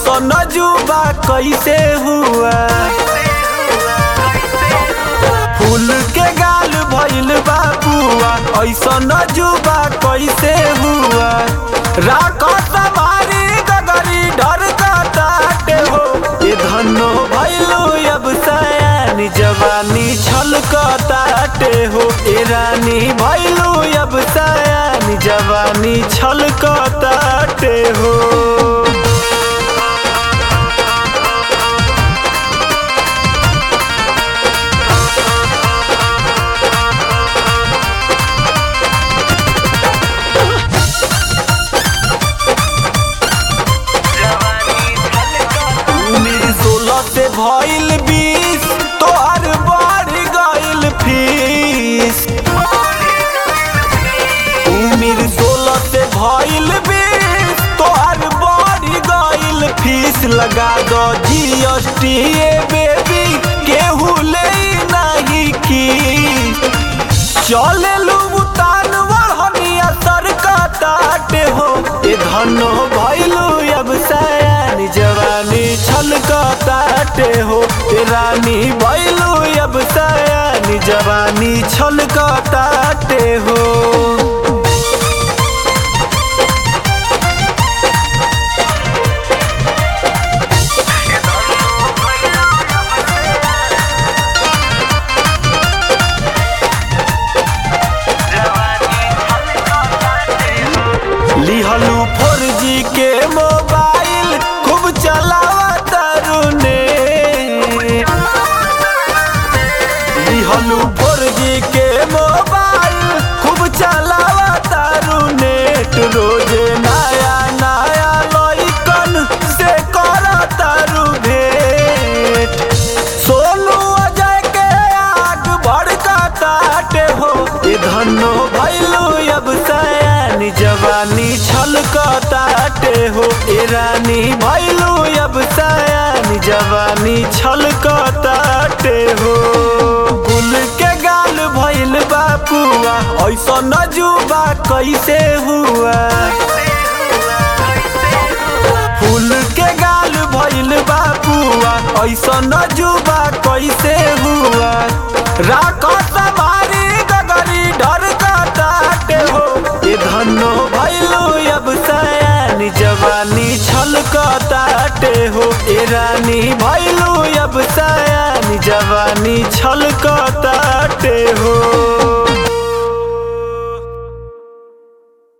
ऐसा नजुबा कैसे हुआ फूल के गाल भइल बाबुआ ऐसा नजुबा कैसे हुआ राख सवारी गगरी डर काटे हो ये धनो भइलू अब सयानी जवानी छलकताटे हो ए रानी भइलू अब सयानी जवानी छलकताटे हो मेरी सोलह से भइल बीस तोहर बढ़ गइल फीस मेरी सोलह से भइल बीस तोहर बढ़ गइल फीस लगा दो जीएसटी बेबी केहू ले नहीं की चले लुटान बढ़निया सरकताटे हो ए धनो भइलू अब सयानी जवानी छलकताटे हो ए रानी भइलू अब सयानी जवानी छलकताटे हो लिहलू फोर जी के मोबाइल खूब चलावा तरुने लिहलू फोर जी के मोबाइल खूब चलावा तरुने रोजे नया नया लइकन से कर तारू भेट सोनू अजय के आग भड़का ताटे हो ए धनो भैलू अब सयानी जवानी छलकताटे हो ए रानी भैलू अब सयानी जवानी छलकताटे हो गुल के गाल भइल बापुआ ऐसा नजुबा कैसे हुआ फूल के गाल भइल बाबुआ ऐसा नजुबा कैसे हुआ राख सवारी गगरी डर काटे हो ये धनो भइलू अब सयानी जवानी छलकताटे हो ए रानी भइलू अब सयानी जवानी छलकताटे हो